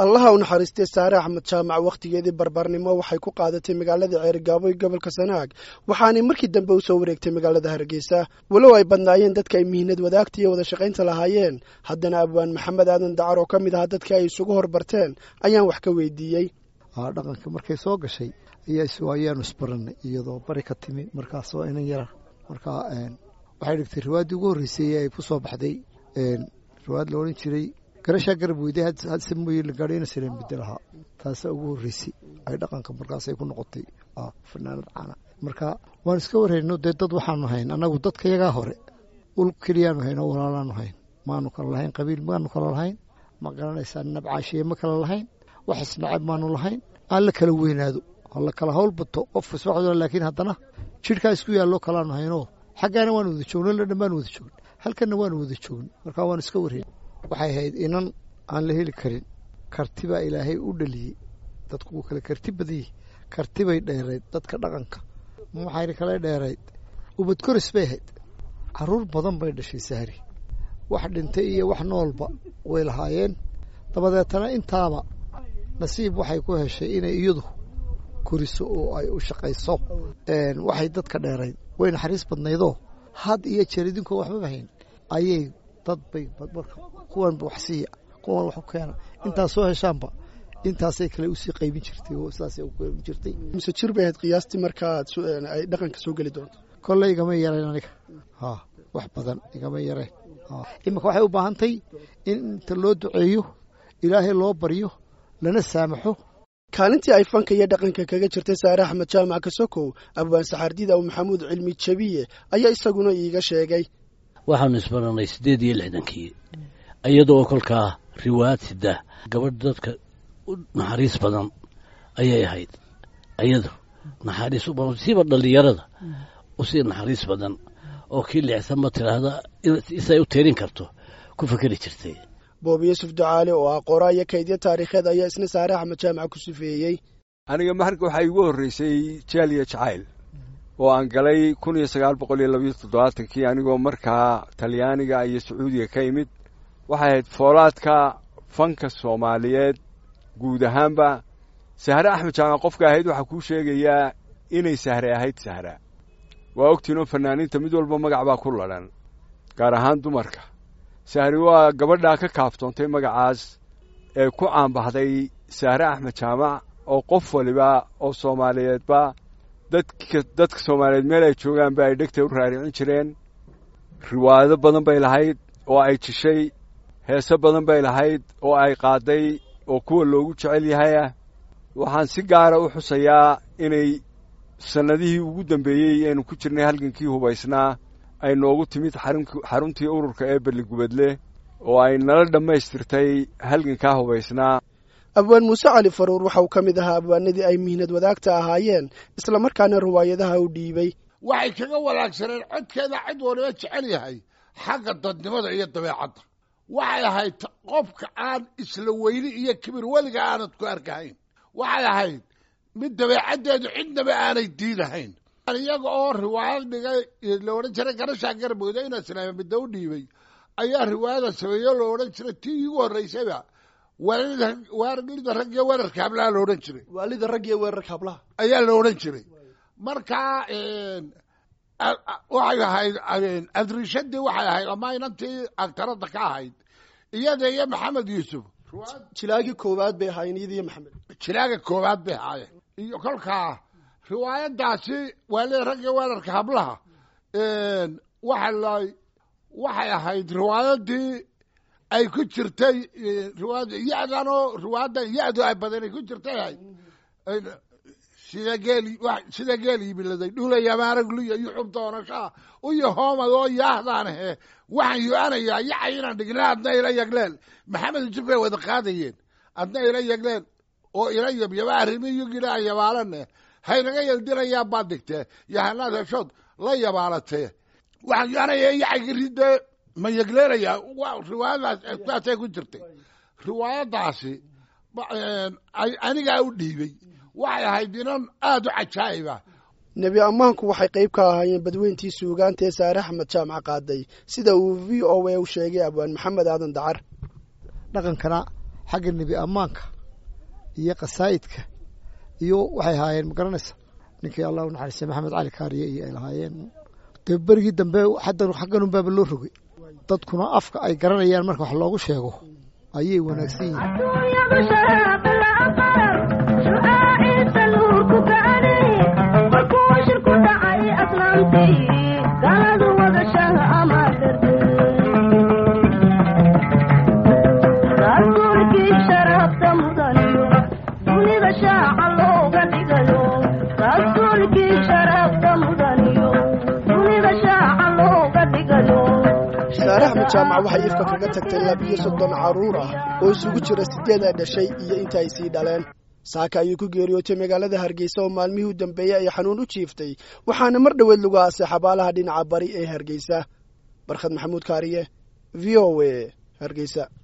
allaha u naxariistay saare axmed jaamac wakhtigeedii barbaarnimo waxay ku qaadatay magaalada ceerigaabo ee gobolka sanaag waxaanay markii dambe u soo wareegtay magaalada hargeysa walow ay badnaayeen dadka ay mihnad wadaagta iyo wada shaqaynta lahaayeen haddana abwaan maxamed aadan dacar oo ka mid ahaa dadka ay isugu horbarteen ayaan wax ka weydiiyey dhaqanka markay soo gashay ayaa ayaanu isbarannay iyadoo bari ka timi markaasoo inan yara markaa waxay dhigtay riwaaddii ugu horreysay ay ku soo baxday riwaad la odhan jiray garashaa garab weyday hadse mooye la gaadho ina sareen bedel ahaa taasaa ugu horreysay ay dhaqanka markaasay ku noqotay fanaanad caana marka waan iska warayno dee dad waxaanu hayn annagu dadka yagaa hore ul keliyaanu hayn oo walaalaanu hayn maanu kala lahayn qabiil maanu kala lahayn ma garanaysaa nabcaashiye ma kala lahayn wax isnacab maanu lahayn aan la kala weynaado hala kala hawl bato qof iswaxdo laakiin haddana jidhkaa isku yaalloo kalaanu haynoo xaggaana waanu wada joogno la dhan baanu wada joogn halkanna waanu wada joogn markaa waanu iska warrayn waxay ahayd inan aan la heli karin karti baa ilaahay u dhaliyey dadku wuu kale karti badanyih karti bay dheerayd dadka dhaqanka maxayna kale dheerayd ubad koris bay ahayd carruur badan bay dhashay sahri wax dhintay iyo wax noolba way lahaayeen dabadeetana intaaba nasiib waxay ku heshay inay iyadu koriso oo ay u shaqayso waxay dadka dheerayd way naxariis badnaydoo had iyo jeer idinkoo waxbaba hayn ayay dad bay marka kuwanba wax siiya kuwan wax u keena intaas soo heshaanba intaasay kale usii qaybin jirtay oo sidaasay u qaybin jirtay mise jir bay ahayd qiyaastii markaad ay dhaqanka soo geli doonto kolley igama yarayn aniga ha wax badan igama yarayn iminka waxay u baahantahy in inta loo duceeyo ilaahay loo baryo lana saamaxo kaalintii ay fanka iyo dhaqanka kaga jirtay saare axmed jaamac kasokow abwaan saxaardiid aw maxamuud cilmi jabiye ayaa isaguna iiga sheegay waxaanu isbarannay siddeed iyo lixdankii iyadoo kolkaa riwaad sida gabadh dadka u naxariis badan ayay ahayd iyadu naxariis u badan siiba dhallinyarada usii naxariis badan oo kii leexsanba tidhaahda isay u teerin karto ku fekeri jirtay boob yuusuf ducaale oo ah qoraa iyo kaydyo taariikheed ayaa isna saare axmed jaamac ku sifeeyey aniga marka waxaa iigu horreysay jaaliya jacayl oo aan galay kun iyo sagaal boqol iyo labayo toddobaatankii anigoo markaa talyaaniga iyo sacuudiga ka imid waxay ahayd foolaadka fanka soomaaliyeed guud ahaanba sahre axmed jaamac qofka ahayd waxaa kuu sheegayaa inay sahre ahayd sahra waa ogtiinoo fanaaniinta mid walba magac baa ku ladhan gaar ahaan dumarka sahri waa gabadhaa ka kaaftoontay magacaas ee ku caanbaxday sahre axmed jaamac oo qof waliba oo soomaaliyeedba dadka dadka soomaaliyeed meel ay joogaanba ay dhegta u raaricin jireen riwaayado badan bay lahayd oo ay jishay heese badan bay lahayd oo ay qaadday oo kuwa loogu jecel yahayah waxaan si gaara u xusayaa inay sannadihii ugu dambeeyey aynu ku jirnay halgankii hubaysnaa ay noogu timid xaruntii ururka ee belligubadle oo ay nala dhammaystirtay halgankaa hubaysnaa abwaan muuse cali faruur waxa uu ka mid ahaa abwaanadii ay mihnad wadaagta ahaayeen islamarkaana riwaayadaha u dhiibay waxay kaga wanaagsaneen codkeeda cid waliba jecel yahay xagga dadnimada iyo dabeecadda waxay ahayd qofka aan isla weyni iyo kibir weliga aanad ku arkahayn waxay ahayd mid dabeecaddeedu cidnaba aanay diidahayn iyaga oo riwaayad dhigay la odhan jiray garashaa garbooda ina islaama midda u dhiibay ayaa riwaayada sameeyo la odhan jiray tii iigu horreysayba waalida rag iyo weerarka hablaha la odhan jiray waalida rag iyo weerarka hablaha ayaa la odhan jiray markaa waxay ahayd adrishadii waxay ahayd ama inantii agtarada ka ahayd iyada iyo maxamed yuusuf jilaagii koowaad bay ahaayeen iyada iyo maxamed jilaaga koowaad bay ahaayeen iyo kolkaa riwaayadaasi waalida rag iyo weerarka hablaha waxa la waxay ahayd riwaayadii ay ku jirtay riwaayada ya-danoo riwaayadda ya-du ay badan ay ku jirtay ahayd sida geel sida geel yimiladay dhulaya maaragluya yuxub doonashaa uyo hoomad oo yaahdaanahe waxaan yo-anayaa yacay inaan dhigna adna ila yagleel maxamed yusuf bay wada qaadayeen adna ila yagleel oo ila yabyaba arrimiyugina aan yabaalane haynaga yaldirayaa baad dhigtee yahanaad heshood la yabaalatee waxaan yo-anaya yacaygiridde ma yagleelaya riwaayadaas saasay ku jirtay riwaayadaasi anigaa u dhiibay waxay ahayd inan aada u cajaa'iba nebi ammaanku waxay qayb ka ahaayeen badweyntii suugaanta ee saare axmed jaamac qaaday sida uu v o a u sheegay abwaan maxamed aadan dacar dhaqankana xagga nebi ammaanka iyo qasaa'idka iyo waxay ahaayeen ma garanaysa ninkii allah u naxariistay maxamed cali kaariye iyo ay lahaayeen dee berigii dambe xaddan xaggan unbaaba loo rogay dadkuna afka ay garanayaan marka wax loogu sheego ayay wanaagsan yihiin saare axmed jaamac waxay ifka kaga tagtay labiyo soddon carruur ah oo isugu jira siddeed ay dhashay iyo inta ay sii dhaleen saaka ayuu ku geeriyootay magaalada hargeysa oo maalmihii u dambeeyey ay xanuun u jiiftay waxaana mar dhoweed lagu aasay xabaalaha dhinaca bari ee hargeysa barkhad maxamuud kaariye v o a hargeysa